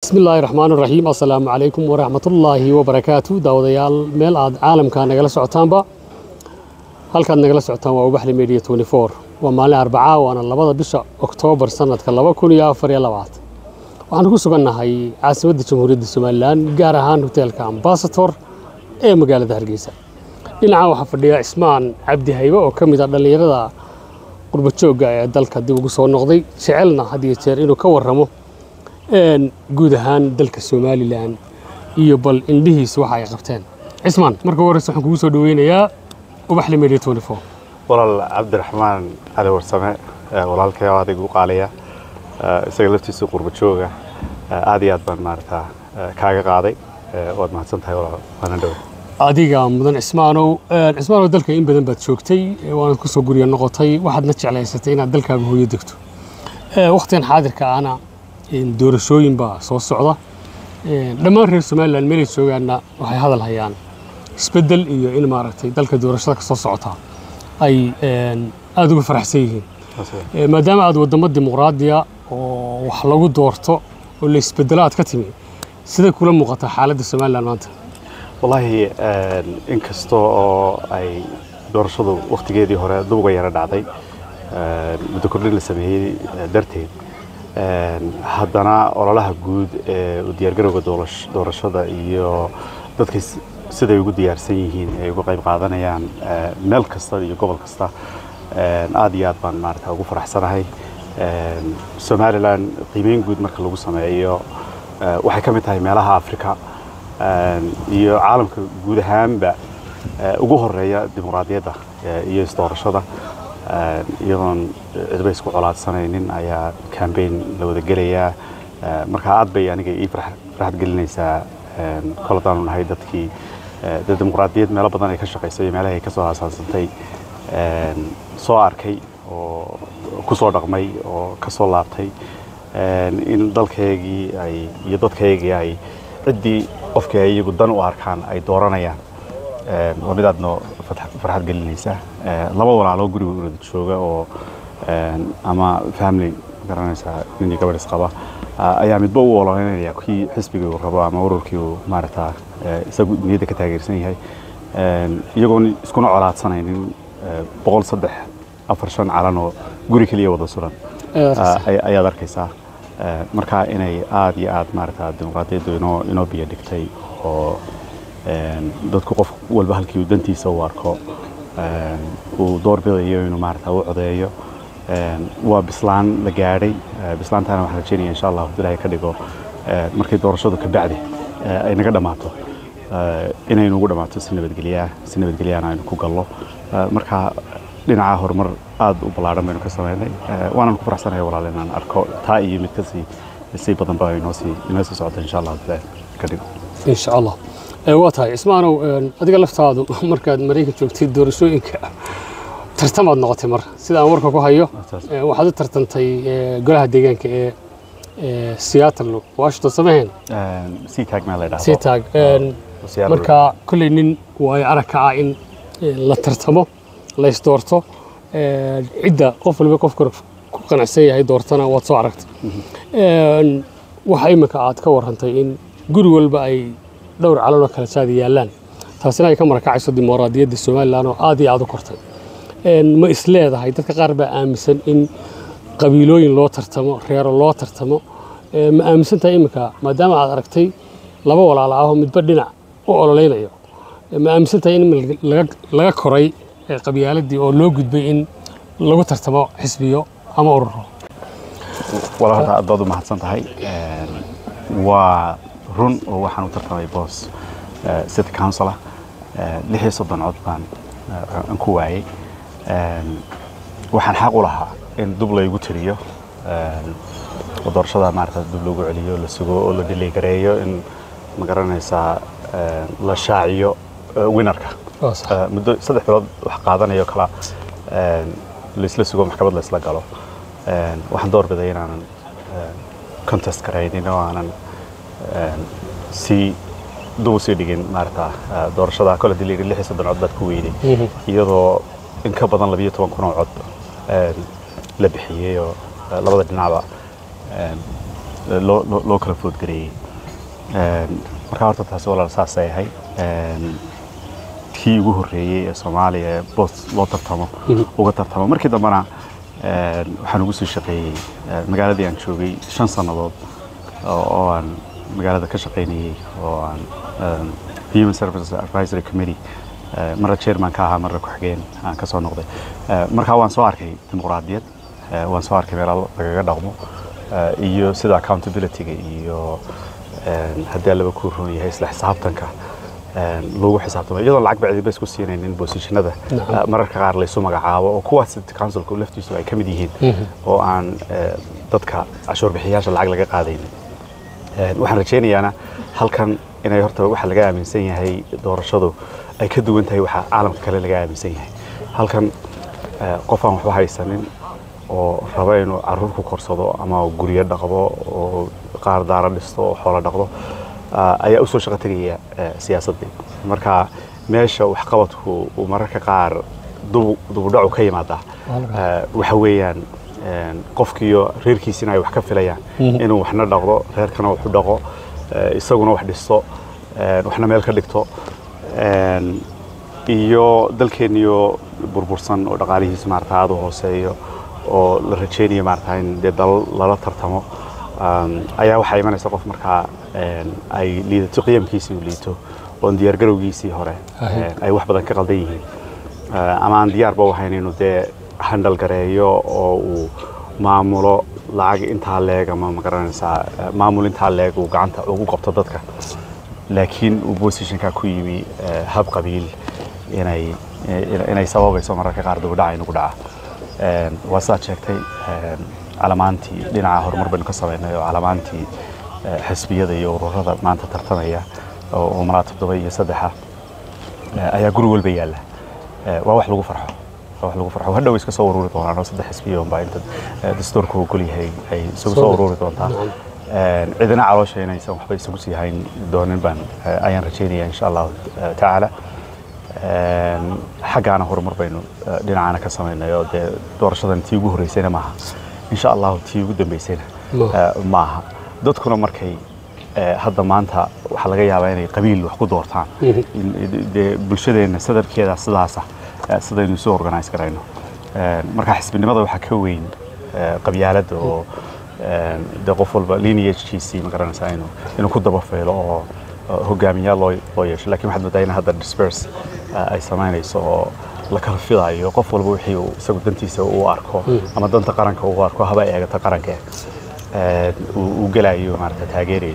bismi illaahi raxmaan raxiim assalaamu calaykum waraxmatullaahi wabarakaatu daawadayaal meel aad caalamka nagala socotaanba halkaad nagala socotaan waa ubaxli media waa maalin arbacaa waana labada bisha oktoobar sanadka laba kun iyo afar iyo labaatan waxaan ku sugannahay caasimadda jamhuuriyadda somalilan gaar ahaan hoteelka ambasator ee magaalada hargeysa dhinacan waxaa fadhiya cismaan cabdi haybe oo ka mid ah dhallinyarada qurbajoogga ee dalka dib ugu soo noqday jecelna had iyo jeer inuu ka warramo guud ahaan dalka somalilan iyo bal indhihiisa waxa ay qabteen cismaan marka horeyse waxaan kugu soo dhaweynayaa ubaxli media walaal cabdiraxmaan cali warsame walaalkay oo adig u qaaliya isaga laftiisa qurba jooga aad iyo aad baan maarata kaaga qaaday waad mahadsan tahay walaal waana dhow adiga mudan cismaanow cismaanow dalka in badan baad joogtay waanad kusoo gurya noqotay waxaadna jeclaysatay inaad dalkaaga hooyo degto wakhtigan xaadirka ahna doorashooyin baa soo socda dhammaan reer somalilan meelay joogaanna waxay hadal hayaan isbeddel iyo in maaragtay dalka doorashada ka soo socota ay aada uga faraxsan yihiin maadaama aad waddamo dimuqraadiya oo wax lagu doorto oo la isbeddelo aad ka timi siday kula muuqataa xaaladda somalilan maanta wallaahi in kasta oo ay doorashadu wakhtigeedii hore dubuga yara dhacday muddo kordhin la sameeyey darteed haddana ololaha guud ee u diyaargarowga doorashada iyo dadkay siday ugu diyaarsan yihiin ay uga qayb qaadanayaan meel kasta iyo gobol kasta aad iyo aad baan maarata ugu faraxsanahay somalilan qiimeyn guud marka lagu sameeyo waxay ka mid tahay meelaha afrika iyo caalamka guud ahaanba ugu horeeya dimuqraadiyadda iyo isdoorashada iyadoon cidba isku colaadsanaynin ayaa cambaign la wada gelayaa marka aad bay aniga ii farxad gelinaysaa kol haddaanu nahay dadkii de dimuqraadiyad meelo badan ay ka shaqaysay iyo meelaha ay ka soo aasaasantay soo arkay oo ku soo dhaqmay oo ka soo laabtay in dalkaygii ay iyo dadkaygii ay ciddii qofkii ay iyagu dan u arkaan ay dooranayaan waa mid aadno farxad gelinaysa laba walaaloo guriga urada jooga oo ama family garanaysaa nin iyo gabadh isqaba ayaa midba u ololeynaya kii xisbigii uu rabo ama ururkii uu maaragtaa isagu niyadda ka taageersan yahay iyagoon iskuna colaadsanaynin boqol saddex afar shan calan oo guri keliya wada suran ayaad arkaysaa marka inay aad iyo aad maaragtaa dimuqraadiyaddu inoo inoo biyo dhigtay oo dadku qof walba halkii uu dantiisa u arko uu doorbidayo inuu maarata u codeeyo waa bislaan la gaadhay bislaantaana waxaan rajeynaya insha allah ilaahay ka dhigo markay doorashadu ka bacdi ay naga dhammaato inaynu ugu dhammaato si nabadgelyaa si nabadgelyaana aynu ku gallo marka dhinaca horumar aad u ballaadhan baynu ka samaynay waanan ku faraxsanahay walaal inaan arko taa iyo mid kasii sii badanba inoo sii inoo sii socota insha allah ka dhigo insha allah waa tahay cismaanow adiga laftaadu markaad maraykan joogtay doorashooyinka tartamaad noqotay mar sida aan warka ku hayo waxaad u tartantay golaha deegaanka ee seattle washington samaheen seatag meel la dhahdo seatag marka kolley nin waayo arag ka ah in la tartamo la isdoorto cidda qof waliba qofka ku qanacsan yahay doortana waad soo aragtay waxa imika aad ka warrantay in guri walba ay dhowr calan oo kala saada yaallaan taasina ay ka marakacayso dimuqraadiyadda somalilan oo aad iyo aad u kortay ma is leedahay dadka qaar baa aaminsan in qabiilooyin loo tartamo reero loo tartamo ma aaminsan tahay iminka maadaama aad aragtay laba walaala ahoo midba dhinac u ololeynayo ma aaminsan tahay in laga koray qabyaaladii oo loo gudbay in lagu tartamo xisbiyo ama ururo walaalta aad baad u mahadsan tahay waa run oo waxaan u tartamay boos city councilor lix iyo soddon cod baan aan ku waayey waxaan xaq u lahaa in dub laygu tiriyo oo doorashada maarata dub lagu celiyo la sugo oo la dhiligareeyo in ma garanaysaa la shaaciyo winarka muddo saddex bilood wax qaadanayo kala laisla sugo maxkamad la isla galo waxaan doorbiday inaanan contest garaynin oo aanan si dub usii dhigin maarata doorashada kole hadii la yidhi lix iyo soddon cod baad ku weyday iyadoo in ka badan labiyo toban kun oo cod la bixiyey oo labada dhinacba loo loo- loo kala foodgareeyey Een, marka horta taasi walaal saasay ahayd Een, kii ugu horreeyey ee soomaaliya ee boos loo tartamo uga tartamo markii dambena een, waxaan ugu sii shaqeeyey ee, magaaladii aan joogay shan sannadood oo oo aan magaalada ka shaqaynayey oo aan een, human services advisory committee ee, marna chairman ka ahaa marna ku-xigeen aan ka soo noqday Ee, markaa waan soo arkay dimuqraadiyad ee, waan soo arkay meelo lagaga dhaqmo ee, iyo sida accountability-ga iyo een, haddii laba ku roon yahay isla xisaabtanka een, lagu xisaabtamo iyadoo lacag bacdi bas ku siinaynin bosishinada Nacam. mararka qaar laysu magacaabo oo kuwaas councilka laftiisu ay ka mid yihiin oo aan ee, dadka cashuur bixiyaasha lacag laga qaadaynin Een, waxaan rajaynayaana halkan inay horta waxa laga aaminsan yahay doorashadu ay ka duwan tahay waxa caalamka kale laga aaminsan yahay halkan ee, qof aan waxba haysanin oo raba inuu caruur ku korsado ama guryo dhaqdo oo qaar daara dhisto oo xoolo dhaqdo ah, ayaa usoo shaqo tegaya ee, siyaasaddii marka meesha waxqabadku uu mararka qaar dubu- dubudhacu ka yimaadaa ee, waxa weeyaan een, qofkiiyo reerkiisina ay wax ka filayaan inuu waxna dhaqdo reerkana wax u dhaqo ee, isaguna wax dhisto een, waxna meel ka dhigto een, iyo dalkeenniyo burbursan oo dhaqaalihiisa maarata aada u hooseeyo oo la rajaynayo maarata in dee dalal lala tartamo um, ayaa waxaa imanaysa qof markaa een, ay liidato qiyamkiisii uu liito oon diyaargarowgiisii hore Ahe. een, ay wax badan ka qaldan yihiin Uh, ama aan diyaarba u ahayn inuu dee handal gareeyo oo uu maamulo lacag intaa leeg ama magaranaysaa uh, maamul intaa leeg uu gacanta ugu qabto dadka laakiin uu positionka ku yimi uh, hab qabiil inay in- inay sababayso mararka qaar dibudhaca inugu dhaca Een, waa sidaad sheegtay een, calamaantii dhinaca horumar baynu ka samaynay oo calamaantii eh, xisbiyada iyo ururada maanta tartamaya oo oo malaa toddoba iyo saddexa eh, ayaa guri walba yaalla Eh, waa wax lagu farxo waa wax lagu farxo hadhow iska soo ururi doonaan oo saddex xisbiya unbaa inta eh, dastuurka uu gol yahay ay isugu soo ururi doontaa Een, cidina caloosha inaysan waxba isugu sii hayn doonin baan eh, ayaan rajaynaya insha allahu eh, tacaala Een, xaggaana horumar baynu eh, dhinacaana ka samaynay oo dee doorashadan tii ugu horreysayna maaha insha allahu tii ugu dambeysayna Maaha. eh, maaha dadkuna markay eh, hadda maanta waxaa laga yaabaa inay qabiil wax ku doortaan In- in- dee bulshadeenna sadarkeeda sidaasa eh, sidaynu isu organise garayno Een, marka xisbinimada waxaa ka weyn eh, qabyaaladda oo een, dee qof walba lineagekiisii ma garanaysaa inuu inuu ku daba feelo oo oo hogaamiyaal loo loo yeesho laakiin waxaad moodaa in hadda disperse eh, ay samaynayso oo la kala filayo qof walba wixii uu isagu dantiisa u arko ama danta qaranka uu arko haba eegata qaranka een, uu uu gelayo maarata taageerayo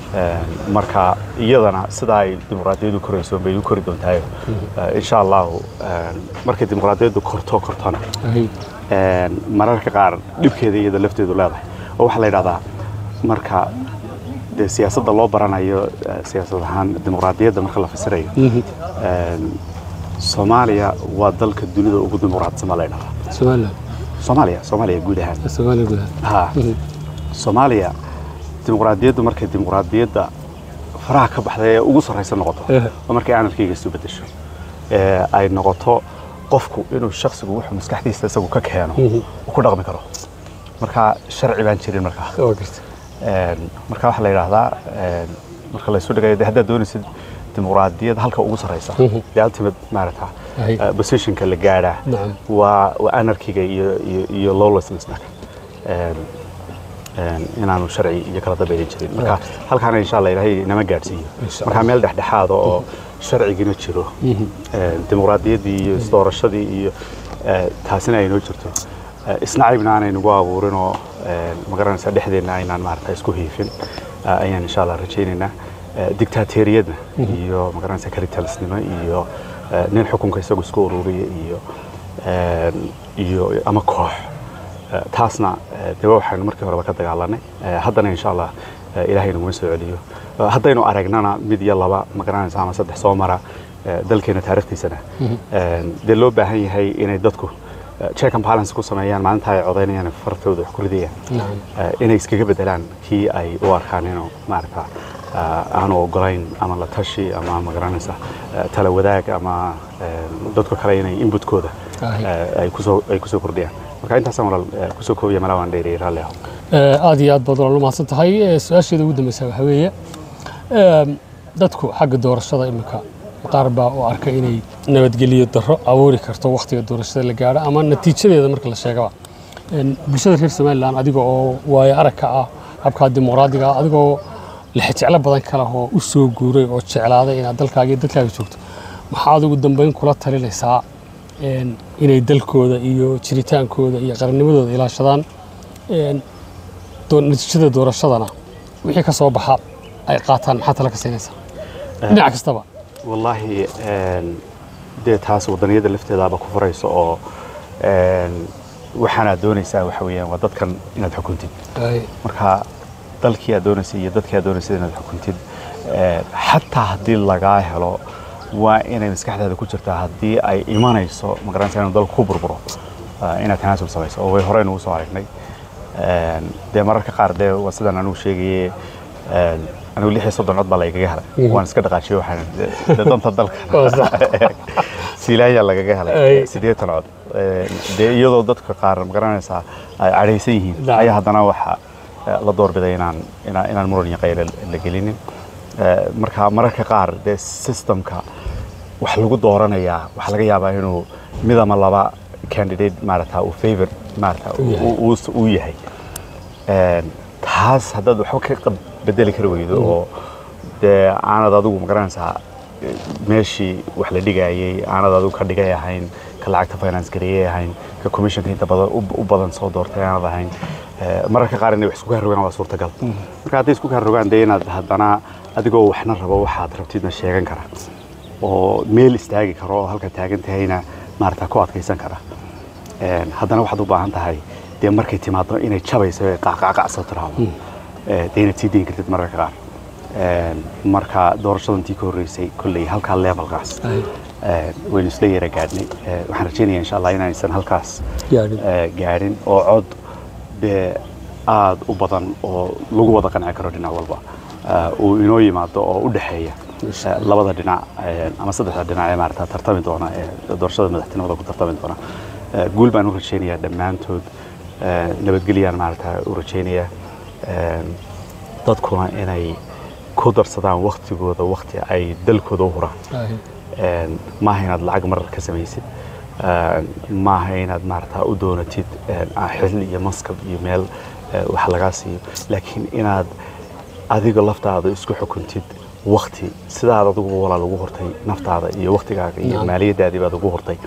Een, marka iyadana sida ay dimuqraadiyaddu korayso bay u kori doontaayo Eh, insha allahu een, markay dimuqraadiyaddu korto kortona Ahe. een, mararka qaar dhibkeeda iyada lafteedu leedahay oo waxaa la yidhahdaa marka dee siyaasadda loo baranayo eh, siyaasad ahaan dimuqraadiyadda marka la fasirayo een, soomaaliya waa dalka dunida ugu dimuqraadsan baa la yidhahdaa Somaliland. soomaaliya soomaaliya guud ahaan Somaliland gudaha. ha soomaaliya dimuqraadiyaddu markay dimuqraadiyadda faraha ka baxday ee ugu sarraysa noqoto Eh. oo markay aanadkayga isu bedesho ee ay noqoto qofku inuu shakhsigu wuxuu maskaxdiisa isagu ka keeno uu ku dhaqmi karo marka sharci baan jirin markaa Waa gartay. Een, marka waxaa la yidhaahdaa een, marka laysu dhigayo dee haddaad doonaysid dimuqraadiyad halka ugu sarraysa dee ultimate maarata Ahe. eh, positionka la gaadhaa Nacam. waa waa anarkiga iyo iyo iyo lawlessnessna Een, een, inaanu sharci iyo kala dambeyn jirin marka halkaana insha allah ilaahay nama gaadhsiiyo Insha marka meel dhexdhexaada oo sharcigina jiro Een, dimuqraadiyaddii iyo isdoorashadii iyo eh, taasina ay noo jirto Eh, isnacaybna aanay nagu abuurin oo een, ma garanaysaa dhexdeenna aynaan maarata isku hiifin eh, ayaan insha allah rajaynaynaa Eh, dictatoriyadna iyo ma garanaysaa kalitalisnimo iyo eh, nin xukunka isagu isku ururiya iyo een, iyo ama koox Eh, taasna eh, dee waxaynu markii horeba ka dagaalanay Eh, haddana insha allah eh, ilaahay naguma soo celiyo Eh, haddaynu aragnana mid iyo laba ma garanaysa ama saddex soo mara eh, dalkeena taariikhtiisana Een, dee loo baahan yahay inay dadku eh, check and balance ku sameeyaan maalinta ay codaynayaan fartooda wax ku ridayaan Nacam. Eh, inay iskaga bedelaan kii ay u arkaan inuu maarata eh, aanu ogolayn ama la tashi ama ma garanaysa eh, tala wadaag ama eh, dadka kale inay inputkooda Ahe. eh, ay kusoo ay kusoo kordhiyaan marka intaasaan walaal eh, kusoo koobiya malaa waan dheeriyay raalli aho aad iyo aad baad walaal u mahadsan tahay Eh, su-aasheeda ugu dambeysa waxaa weeye em, dadku xagga doorashada iminka qaar baa u arka inay nabadgelyo darro abuuri karto wakhtiga doorashada la gaadho ama natiijadeeda marka la sheegaba En, bulshada reer somalilan adiga oo waayo arag ka ah habkaa dimuqraadiga ah adigoo lexjeclo badan ka leh oo u soo guuray oo jeclaaday inaad dalkaaga iyo dadkaaga joogto maxaad ugu dambeyn kula talinaysaa en, inay dalkooda iyo jiritaankooda iyo qarannimadooda ilaashadaan En, doo- natiijada doorashadana wixii ka soo baxa ay qaataan maxaa tala ka siinaysaa dhinac kastaba wallaahi een, dee taas wadaniyada lafteedaaba ku furayso oo een, waxaanaad doonaysaa waxa weeyaan waa dadkan inaad xukuntid Ay, marka dalkii aad doonaysay iyo dadkii aad doonaysay inaad xukuntid een, xataa haddii lagaa helo waa inay maskaxdaada ku jirtaa haddii ay imanayso magaranaysa inuu dalku ku burburo eh, inaad tanaasul samayso oo way hore nugu soo aragnay Een, dee mararka qaar dee waa sidaan anugu sheegaye een, anigu lix iyo soddon cod baa la igaga helay Mhm. waan iska dhaqaajiyey waxaan dee- dee danta dalka waa sax. siilaanya lagaga helay Ay. siddeetan cod Een, dee iyadoo dadka qaar magaranaysaa ay cadhaysan yihiin Nacam. ayaa haddana waxa eh, la doorbiday inaan inaan inaan muran iyo qayla la gelinin Eh, marka mararka qaar dee systemka wax lagu dooranayaa waxaa laga yaabaa inuu mid ama laba candidate maarata uu favor maarata U yahay. uu- uu- uu yahay Een, taas haddaad waxba ka qab- bedeli kari weydo oo dee aanad adigu magaranaysaa eh, meeshii wax la dhigayay aanad adigu ka dhigay ahayn ka lacagta finance gareeyay ahayn ka commissionka inta badan u u badan soo doortay aanad ahayn Eh, mararka qaar inay wax isku kaa rogaan waa suurtagal marka hadday isku kaa rogaan dee inaad haddana adigoo waxna rabo waxaad rabtidna sheegan kara oo meel istaagi karo oo halka taagan tahayna maarata ku adkaysan kara Een, haddana waxaad u baahan tahay dee markay timaado inay jabayso ee qacqacqacso tiraahdo Eh, dee inaad sii dayn kartid mararka qaar Een, marka doorashadantii ka horreysay kolley halkaa levelkaas Ay, eh, waynu isla yara gaadhnay Eh, waxaan rajaynayaa insha allah inaysan halkaas gaadhin. eh, gaadhin oo cod dee aad u badan oo lagu wada qanci karo dhinac walba eh, uu inoo yimaado oo u dhexeeya eh, labada dhinac eh, ama saddexda dhinac ee maarata tartami doona ee doorashada madaxtinimada ku tartami doona Eh, guul baan u rajaynayaa dhammaantood eh, nabadgelyaan maarata u rajaynayaa Een, dadkuna inay ku darsadaan waktigooda wakti ay dalkooda u huraan Ay, Een, maaha inaad lacag marar ka samaysid Een, maaha inaad maarata u doonatid een, ah, xil iyo maskab iyo meel eh, wax lagaa siiyo laakiin inaad adiga laftaada isku xukuntid wakti sidaad adiguba walaal ugu hortay naftaada iyo waktigaaga iyo Naam. maaliyadaadii baad ugu hortay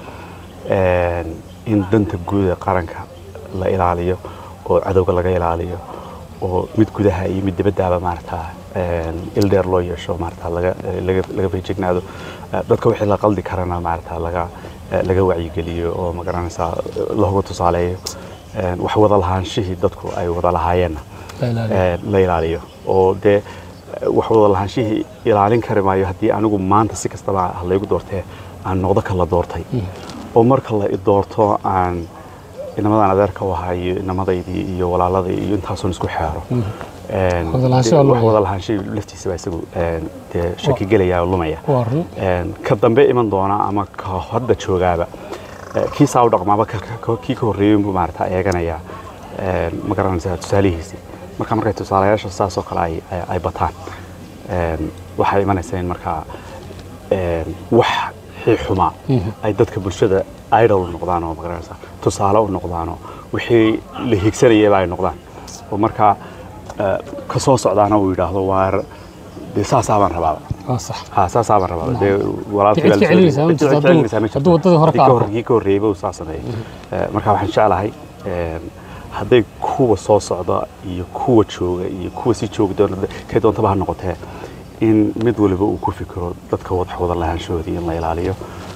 Een, in danta guud ee qaranka la ilaaliyo oo cadowga laga ilaaliyo oo mid gudaha iyo mid dibaddaaba maarata een, il dheer loo yeesho maarata laga laga laga feejignaado Eh, dadka wixii la qaldi karana maarata laga eh, laga wacyigeliyo oo magaranaysaa looga tusaaleeyo Een, wax wada lahaanshihii dadku ay wada lahaayeenna la ilaaliyo. eh, la ilaaliyo oo dee eh, wax wada lahaanshihii ilaalin kari maayo haddii anigu maanta si kastaba ha laygu doortee aan noqdo ka la doortay oo marka la i doorto aan inamadan adeerka u ahaa iyo inamadaydii iyo walaaladii iyo intaasoon isku xeero Een, Wada lahaansho dee waa wax lumaya. wada lahaansho laftiisa baa isagu een, dee shaki gelaya oo lumaya waa run Een, ka dambe iman doona ama ka hadda joogaaba eh, kii saa u dhaqmaaba ka- ka- kii ka horreeyey buu maarata eeganaya Een, ma garanaysaa tusaalihiisii marka markay tusaalayaasha saas oo kale ay- ay- ay bataan een, waxay imanaysaa in markaa een, wax xii xumaa ay dadka bulshada idol noqdaan oo magaranaysaa tusaale u noqdaanoo wixii la higsanayaba ay noqdaan oo markaa eh, ka soo socdaana uu yidhaahdo waar dee saasaa baan rabaaba waa sax ها ساس عبر ربا دي walaalkii Cid ka celinaysaa, ma jirto, hadduu- hadduu waddadii hore ka arko. kii ka horreeyay uu saa sameeyay marka waxaan jeclahay een, hadday kuwa soo socda iyo kuwa jooga iyo kuwa si joogi doona kay doontaba ha noqotee in mid waliba uu ku fikiro dadka wadax wada lahaanshahoodii in la ilaaliyo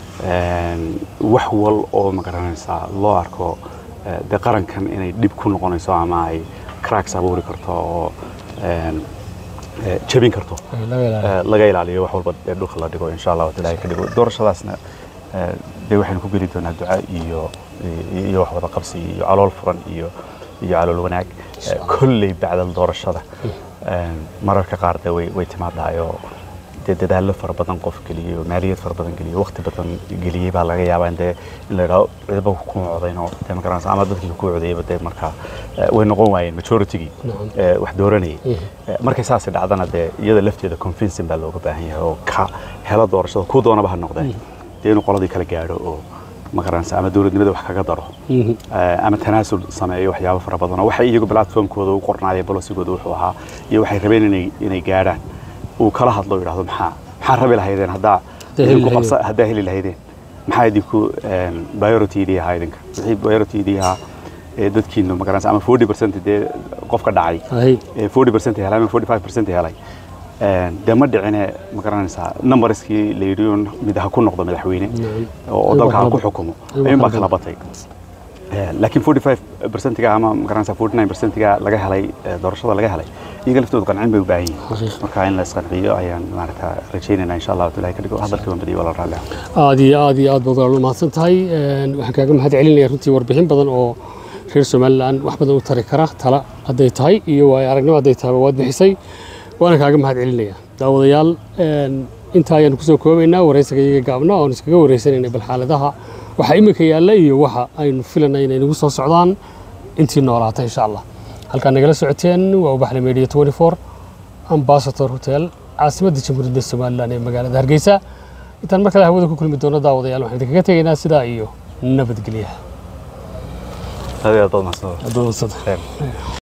Een, wax wal oo magaranaysaa loo arko eh, dee qarankan inay dhib ku noqonayso ama ay cracks abuuri karto oo een, eh, jebin karto Ay, laga ilaaliyo. Eh, laga ilaaliyo wax walba ee dhulka la dhigo insha allah ilaahay ka dhigo doorashadaasna eh, dee waxaynu ku geli doonaa duca iyo iyo- iyo wax wada qabsi iyo calool furan iyo iyo calool wanaag Eh, kolley bacdal doorashada Eh, mararka qaar dee way way timaadahay oo dee dadaallo fara badan qof geliyo maaliyad fara badan geliyo waqti badan geliyey baa laga yaabaa in dee in la yidhaho cidaba kuma codaynoo dee ma garanaysa ama dadkii ku codayeyba dee markaa eh, way noqon waayeen majoritygii Nacam. eh, wax dooranayay Eh, markay saasi dhacdana dee iyada lafteeda convincing baa looga baahan yahay oo ka hela doorashada kuu doonaba ha noqdee dee inuu qoladii kala gaadho oo ma garanaysa ama dowladnimada wax kaga daro Eh, ama tanaasul sameeyo waxyaabo fara badan oo waxay iyagu platformkooda u qornaayeen bolosigooda wuxuu ahaa iyo waxay rabeen inay inay gaadhaan uu kala hadlo oo yidhahdo maxaa maxaa rabi lahaydeen haddaa Haddaa heli idinku lahaydeen. qabsa haddaa heli lahaydeen maxaa idinku priority idii ahaa idinka wixii priority idii ahaa ee dadkiinu ma garanaysa ama 40 percent dee qofka dhacay Ahay. ee 40 percent helay ama 45 percent helay Een, dee ma dhicine ma garanaysaa numberskii la yidhi uun mid ha ku noqdo madaxweyne oo oo dalka ha ku xukumo ayuun baa kala batay Eh, laakiin 45 percentiga ama ma garanaysaa 49 percentiga laga helay eh, doorashada laga helay iyaga laftoodu qancin bay u baahan yihiin Xaqiiq. marka in la isqanciyo ayaan maaragtaa rajaynaynaa insha allahu taala ka dhigo hadalka waan badiyo waa la raalli ah aad iyo aad iyo aad baad walaal mahadsan tahay Een, waxaan kaaga mahad celinaya runtii warbixin badan oo reer somalilan wax badan u tari kara tala hadday tahay iyo waayo aragnimo hadday tahay waad bixisay waana kaaga mahad celinaya daawadayaal een, intaa ayaanu kusoo koobaynaa waraysiga iyaga gaabna oon iskaga wareysanayna bal xaaladaha waxa iminka yaalla iyo waxa aynu filanay inay nagu soo socdaan intii noolaata insha allah halkaa nagala socoteen waa ubaxle media 24 ambassador hotel caasimadda jamhuuriyadda somalilan ee magaalada hargeysa intaan mar kale hawada ku kulmi doono daawadayaal waxaan idinkaga tegaynaa sidaa iyo nabadgelyaha aad iyo aad baad mahadsantahay adoonsada Khayr.